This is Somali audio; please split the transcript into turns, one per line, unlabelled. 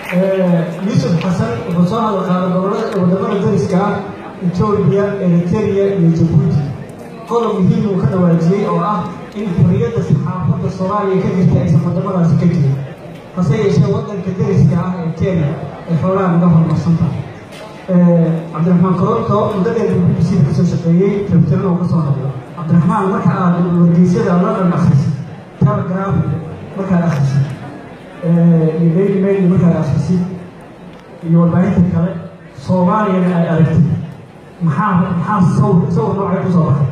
yuusuf xasan wuxuu soo hadal qaaday gobolada wadamada dariska ah etoobiya eriteria iyo jabuuti qodob muhiim uu ka dhawaajiyey oo ah in xorriyadda saxaafadda soomaaliya ka jirta aysan wadamadaasi ka jirin hase yeeshee waddanka dariska ah ee kenya ay xoogaa naga horumarsan tahay cabdiraxmaan koronto muddadeeda b b c da kasoo shaqeeyey rabtirana uu ka soo hadlay cabdiraxmaan marka aad wargeysyada la dhan akhrisid telegraph markaad akhrisid iyo daily mail markaad akhrisid iyo warbaahinta kale soomaaliyana ay aragtid maxaa maxaa sawir sawir noocay kusoo baxay